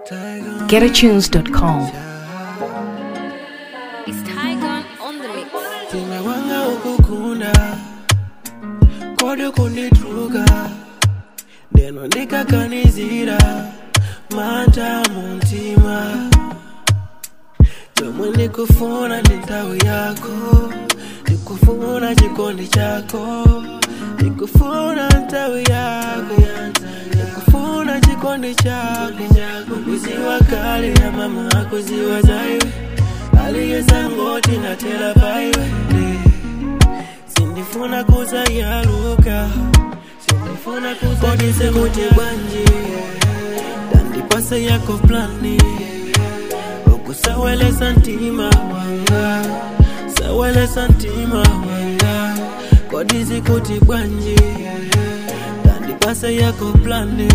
GetAtunes.com. It's Tygon on the mix. Timewanga ukukunda kode kunditruka ndeno ndikakanizira manta muntima chomwe ndikufuna ndi nthawi yako ndikufuna chikondi chako ndikufuna nthawi yako ndikufuna chikondi chako kuziwa kale ya mama akuziwa zaiwe aliyesangoti natela paiwe sindifuna kuzayaluka sindifuna kuzadise kuti bwanji dandipase yako plani ukusawelesa ntima wanga sawelesa ntima wanga kodizi kuti bwanji dandipase yako plani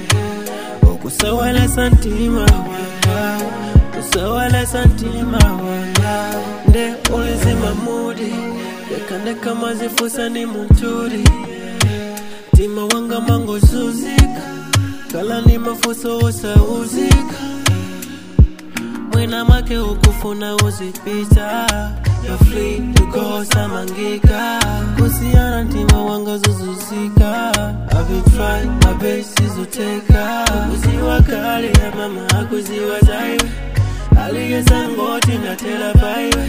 ukusawelesa ntima wanga kusawelesa ntima wanga nde ulizima mudi ndekandeka mazifusa ni munturi ntima wanga mangozuzika kala ni mafuso osauzika mwina make ukufuna uzipita You're free to go samangika kusiana ntima wanga zuzuzika I've been trying my best sizuteka kuziwa kali ya mama akuziwa zaiwe aliyesangoti natela paiwe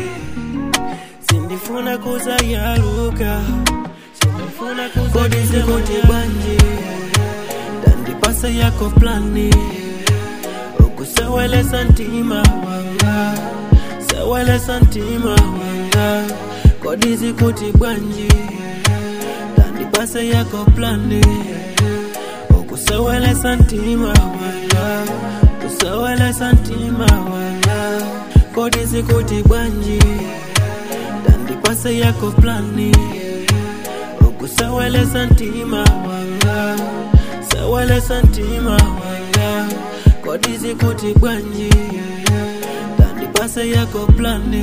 sindifuna kuzayaluka sindifuna kuzadise kuti bwanji dandipasa yako plani ukusawelesa ntima wanga sawelesa ntima wanga kodizi kuti bwanji dandipasa yako plani ukusawelesa ntima wanga kusawelesa ntima wanga kodizi kuti bwanji dandipasa yako plani ukusawelesa ntima wanga sawelesa ntima wanga kodizi kuti bwanji dandipasa yako plani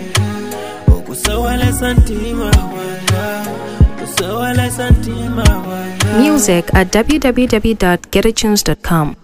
ukusawelesa ntima wanga kusawelesa ntima wanga Music at www.getatunes.com.